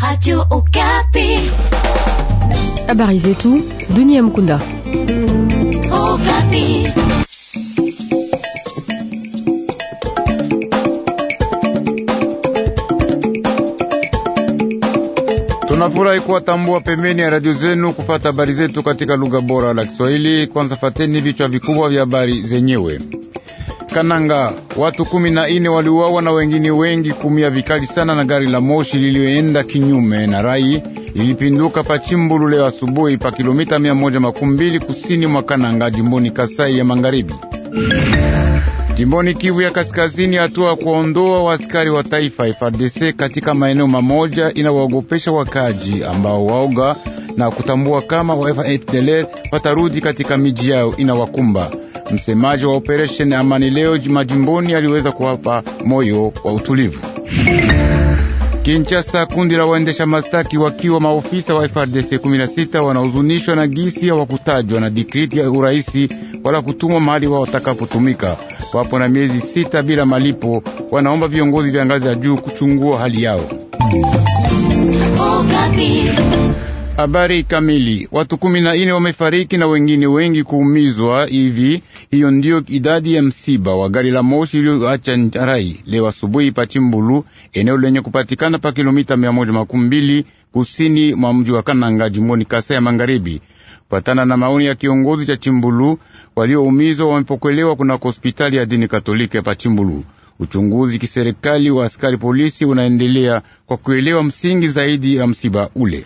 Radio Okapi. Habari zetu dunia Mkunda. Okapi. Tunafurahi kuwatambua pembeni ya radio zenu kupata habari zetu katika lugha bora la Kiswahili. Kwanza fateni vichwa vikubwa vya habari zenyewe. Kananga, watu kumi na ine waliuawa na wengine wengi kumia vikali sana na gari la moshi lilioenda kinyume na rai lilipinduka pa Chimbulu leo asubuhi pa kilomita mia moja makumi mbili kusini mwa Kananga, jimboni Kasai ya Magharibi. Jimboni Kivu ya Kaskazini, hatua ya kuondoa waaskari wa taifa FARDC katika maeneo mamoja inawaogopesha wakaji ambao waoga na kutambua kama wa FDLR watarudi katika miji yao inawakumba. Msemaji wa operation Amani leo majimboni aliweza kuwapa moyo wa utulivu. Kinshasa, kundi la waendesha mastaki wakiwa maofisa wa FRDC 16 wanahuzunishwa na gisi ya wakutajwa na dikriti ya uraisi wala kutumwa mahali wao watakapotumika. Wapo na miezi sita bila malipo, wanaomba viongozi vya ngazi ya juu kuchungua hali yao. Okapi. Habari kamili. Watu kumi na ine wamefariki na wengine wengi kuumizwa hivi. Hiyo ndiyo idadi ya msiba wa gari la moshi iliyoacha rai leo asubuhi pa Chimbulu, eneo lenye kupatikana pa kilomita mia moja makumi mbili kusini mwa mji wa Kananga, jimboni Kasai ya Magharibi. Kufatana na maoni ya kiongozi cha Chimbulu, walioumizwa wamepokelewa kunako hospitali ya dini Katoliki ya pa Chimbulu. Uchunguzi kiserikali wa askari polisi unaendelea kwa kuelewa msingi zaidi ya msiba ule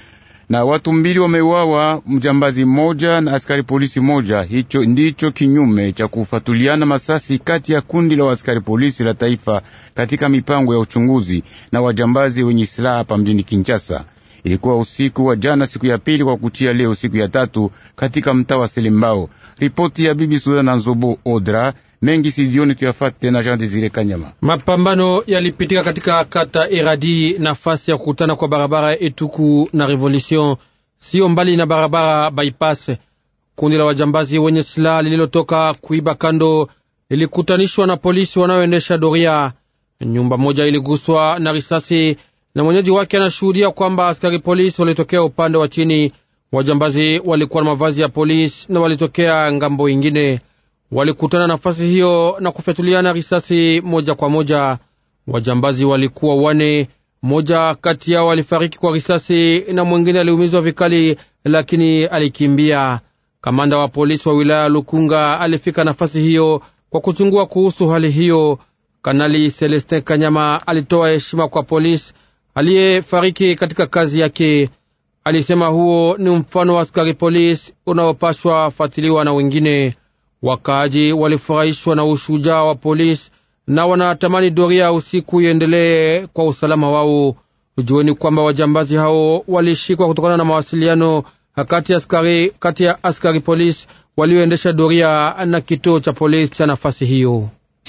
na watu mbili wameuawa, mjambazi mmoja na askari polisi moja. Hicho ndicho kinyume cha kufatuliana masasi kati ya kundi la askari polisi la taifa katika mipango ya uchunguzi na wajambazi wenye silaha hapa mjini Kinshasa. Ilikuwa usiku wa jana, siku ya pili kwa kuchia leo, siku ya tatu katika mtaa wa Selembao. Ripoti ya bibi Sudana na Nzobo Odra mengi sijioni tuyafate na Jean Desire Kanyama. Mapambano yalipitika katika kata Eradi, nafasi ya kukutana kwa barabara Etuku na Revolution, sio mbali na barabara bypass. Kundi la wajambazi wenye silaha lililotoka kuiba kando lilikutanishwa na polisi wanaoendesha doria. Nyumba moja iliguswa na risasi na mwenyeji wake anashuhudia kwamba askari polisi walitokea upande wa chini. Wajambazi walikuwa na mavazi ya polisi na walitokea ngambo ingine walikutana nafasi hiyo na kufyatuliana risasi moja kwa moja. Wajambazi walikuwa wane, moja kati yao alifariki kwa risasi na mwingine aliumizwa vikali, lakini alikimbia. Kamanda wa polisi wa wilaya Lukunga alifika nafasi hiyo kwa kuchungua kuhusu hali hiyo. Kanali Celestin Kanyama alitoa heshima kwa polisi aliyefariki katika kazi yake. Alisema huo ni mfano wa askari polisi unaopashwa fatiliwa na wengine. Wakaaji walifurahishwa na ushujaa wa polisi na wanatamani doria usiku iendelee kwa usalama wao. Jueni kwamba wajambazi hao walishikwa kutokana na mawasiliano kati ya askari, kati ya askari polisi walioendesha doria na kituo cha polisi cha nafasi hiyo.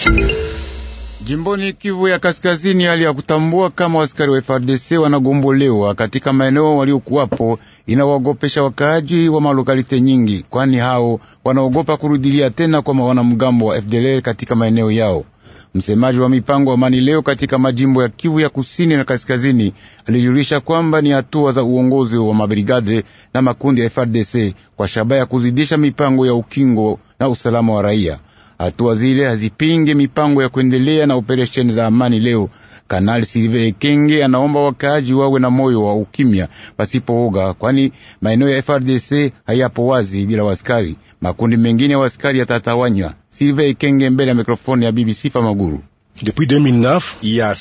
Jimboni Kivu ya Kaskazini, hali ya kutambua kama askari wa FARDC wanagombolewa katika maeneo waliokuwapo inawaogopesha wakaaji wa malokalite nyingi, kwani hao wanaogopa kurudilia tena kwa wanamgambo wa FDLR katika maeneo yao. Msemaji wa mipango wa amani leo katika majimbo ya Kivu ya kusini na kaskazini alijulisha kwamba ni hatua za uongozi wa mabrigade na makundi ya FARDC kwa shabaha ya kuzidisha mipango ya ukingo na usalama wa raia. Hatua zile hazipinge mipango ya kuendelea na operesheni za amani leo. Kanali Silve Ekenge anaomba wakaaji wawe na moyo wa ukimya pasipooga, kwani maeneo ya FRDC hayapo wazi bila waskari. Makundi mengine ya waskari yatatawanywa. Silve Ekenge mbele ya mikrofoni ya BBC Famaguru. Depuis 2009, il y a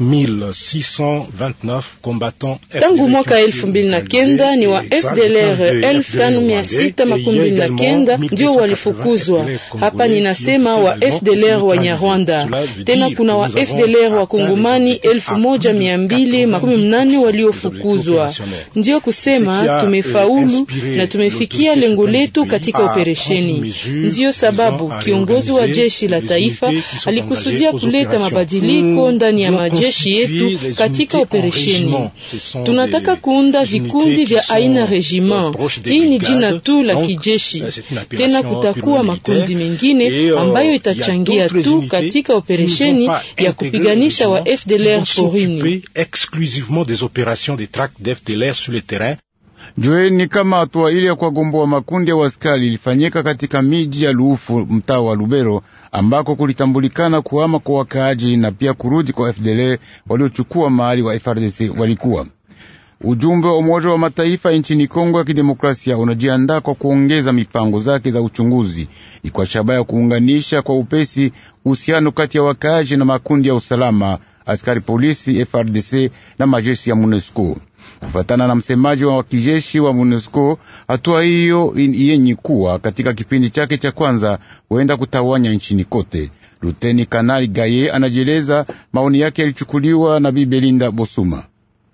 5629 combattants tangu mwaka elfu mbili na kenda ni wa FDLR elfu tano mia sita makumi mbili na kenda ndio walifukuzwa hapa. Ninasema wa FDLR wa Nyarwanda, tena kuna wa FDLR wa Kongomani elfu moja mia mbili makumi mnane waliofukuzwa. Ndio kusema tumefaulu na tumefikia lengo letu katika operesheni. Ndiyo sababu kiongozi wa jeshi la taifa alikusudia kuleta kuleta mabadiliko ndani ya majeshi yetu katika operesheni. Tunataka kuunda vikundi vya aina regiment. Hii ni jina tu la kijeshi. Tena kutakuwa makundi mengine ambayo itachangia tu katika operesheni ya kupiganisha wa FDLR porini. exclusivement des opérations de traque d'FDLR sur le terrain. Jueni kama hatua ile ya kuwagomboa makundi ya waskari ilifanyika katika miji ya Luufu, mtaa wa Lubero, ambako kulitambulikana kuhama kwa wakaaji na pia kurudi kwa FDLR waliochukua mahali wa FRDC walikuwa. Ujumbe wa Umoja wa Mataifa nchini Kongo ya Kidemokrasia unajiandaa kwa kuongeza mipango zake za uchunguzi ni kwa shabaha ya kuunganisha kwa upesi uhusiano kati ya wakaaji na makundi ya usalama, askari polisi, FRDC na majeshi ya MONUSCO. Kufatana na msemaji wa kijeshi wa MONUSCO, hatua hiyo yenye kuwa katika kipindi chake cha kwanza huenda kutawanya nchini kote. Luteni Kanali Gaye anajieleza maoni yake yalichukuliwa na Bi Belinda Bosuma.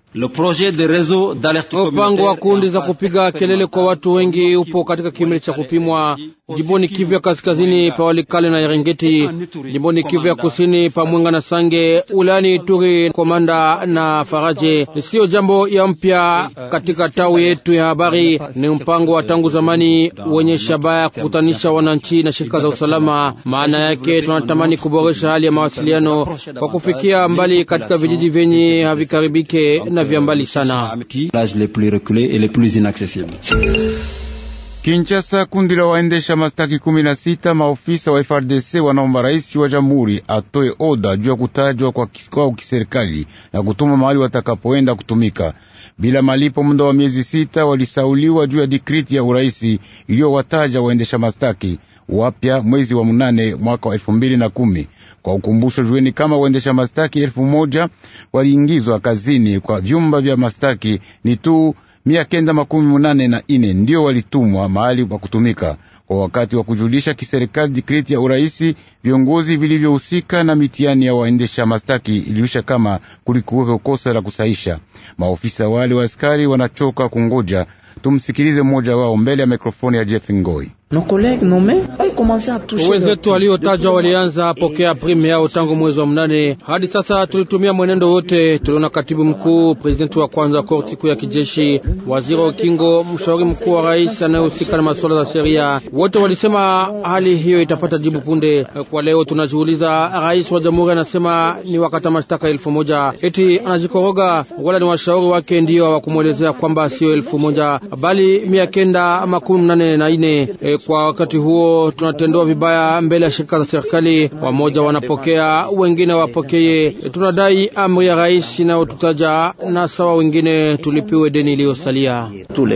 Mpango wa kundi za kupiga kelele kwa watu wengi upo katika kimili cha kupimwa jimboni Kivu ya kaskazini pa Walikale na Eringeti, jimboni Kivu ya kusini pa Mwenga na Sange, wilayani Ituri, Komanda na Faraje. Siyo jambo ya mpya katika tawi yetu ya habari, ni mpango wa tangu zamani wenye shabaha ya kukutanisha wananchi na shirika za usalama. Maana yake tunatamani kuboresha hali ya mawasiliano kwa kufikia mbali katika vijiji vyenye havikaribike na vya mbali sana. Kinshasa, kundi la waendesha mastaki kumi na sita maofisa wa FRDC wanaomba rais wa jamhuri atoe oda juu ya kutajwa kwa kwao kiserikali na kutuma mahali watakapoenda kutumika bila malipo muda wa miezi sita. Walisauliwa juu ya dikriti ya uraisi iliyowataja waendesha mastaki wapya mwezi wa munane mwaka wa elfu mbili na kumi. Kwa ukumbusho, jueni kama waendesha mastaki elfu moja waliingizwa kazini kwa vyumba vya mastaki ni tu mia kenda makumi munane na ine ndio walitumwa mahali pa kutumika kwa wakati wa kujulisha kiserikali dikriti ya uraisi. Viongozi vilivyohusika na mitihani ya waendesha mastaki iliwisha kama kulikuweko kosa la kusaisha. Maofisa wale wa askari wanachoka kungoja. Tumsikilize mmoja wao mbele ya mikrofoni ya Jeff Ngoi. Wenzetu waliotajwa walianza pokea prime yao tangu mwezi wa mnane hadi sasa. Tulitumia mwenendo wote, tuliona katibu mkuu, presidenti wa kwanza wa korti kuu ya kijeshi, waziri wa ukingo, mshauri mkuu wa rais anayehusika na masuala za sheria, wote walisema hali hiyo itapata jibu punde. Kwa leo tunajiuliza, rais wa jamhuri anasema ni wakata mashtaka elfu moja eti anajikoroga, wala ni washauri wake ndio hawakumwelezea kwamba sio elfu moja bali mia kenda makumi mnane na ine. E, kwa wakati huo tunatendewa vibaya mbele ya shirika za serikali, wamoja wanapokea wengine wapokeye. E, tunadai amri ya rais inayotutaja na sawa wengine tulipiwe deni iliyosalia.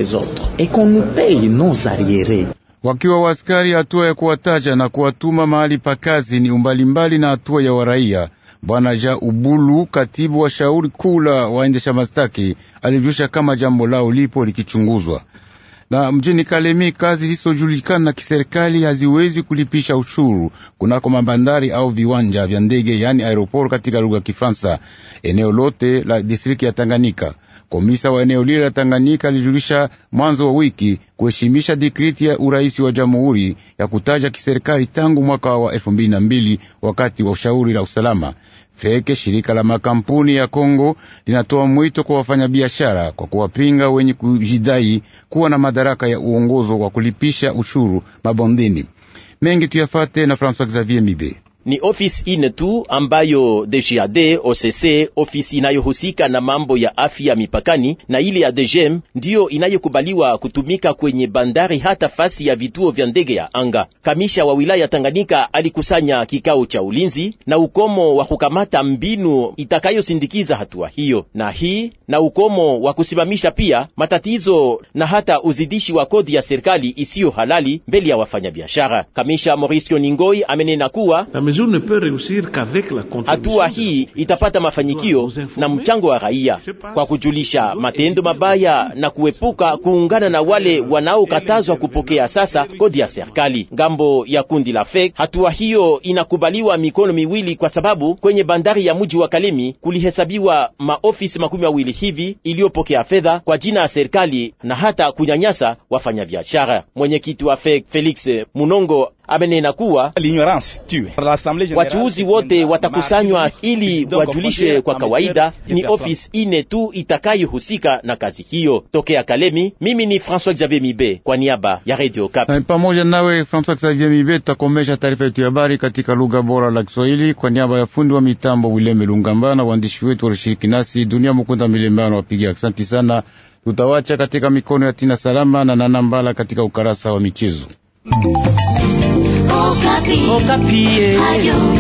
Wakiwa waskari, hatua ya kuwataja na kuwatuma mahali pa kazi ni umbalimbali na hatua ya waraia. Bwana Ja Ubulu, katibu wa shauri kuu la waendesha mastaki, alijulisha kama jambo lao lipo likichunguzwa na mjini Kalemi kazi zisizojulikana na kiserikali haziwezi kulipisha ushuru kunako mabandari au viwanja vya ndege, yani aeroport katika lugha ya Kifaransa, eneo lote la distrikti ya Tanganyika. Komisa wa eneo lile la Tanganyika alijulisha mwanzo wa wiki kuheshimisha dikriti ya uraisi wa jamhuri ya kutaja kiserikali tangu mwaka wa elfu mbili na mbili wakati wa ushauri la usalama Feke, shirika la makampuni ya Kongo linatoa mwito kwa wafanyabiashara kwa kuwapinga wenye kujidai kuwa na madaraka ya uongozo wa kulipisha ushuru mabondeni. Mengi tuyafate na François Xavier Mibe. Ni ofisi ine tu ambayo DGAD OCC, ofisi inayohusika na mambo ya afya mipakani, na ile ya DGM ndiyo inayokubaliwa kutumika kwenye bandari hata fasi ya vituo vya ndege ya anga. Kamisha wa wilaya Tanganyika alikusanya kikao cha ulinzi na ukomo wa kukamata mbinu itakayosindikiza hatua hiyo, na hii na ukomo wa kusimamisha pia matatizo na hata uzidishi wa kodi ya serikali isiyo halali mbele ya wafanyabiashara. Kamisha Maurice Ningoi amenena kuwa hatua hii itapata mafanikio na mchango wa raia kwa kujulisha matendo mabaya na kuepuka kuungana na wale wanaokatazwa kupokea sasa kodi ya serikali. Ngambo ya kundi la FEC, hatua hiyo inakubaliwa mikono miwili, kwa sababu kwenye bandari ya mji wa Kalemi kulihesabiwa maofisi makumi mawili hivi iliyopokea fedha kwa jina ya serikali na hata kunyanyasa wafanyabiashara. Mwenyekiti wa FEC Felix Munongo amenena kuwa wachuuzi wote watakusanywa ili wajulishwe kwa kawaida. Ni ofisi ine tu itakayohusika na kazi hiyo. Tokea Kalemi, mimi ni François Xavier Mibe kwa niaba ya Radio Okapi. Pamoja nawe François Xavier Mibe, tutakomesha taarifa yetu ya habari katika lugha bora la Kiswahili kwa niaba ya fundi wa mitambo Wileme Lungamba na waandishi wetu walishiriki nasi. Dunia Mukunda Milembano wapiga asante sana. Tutawacha katika mikono ya Tina Salama na Nana Mbala katika ukarasa wa michezo. Okapi. Okapi. Radio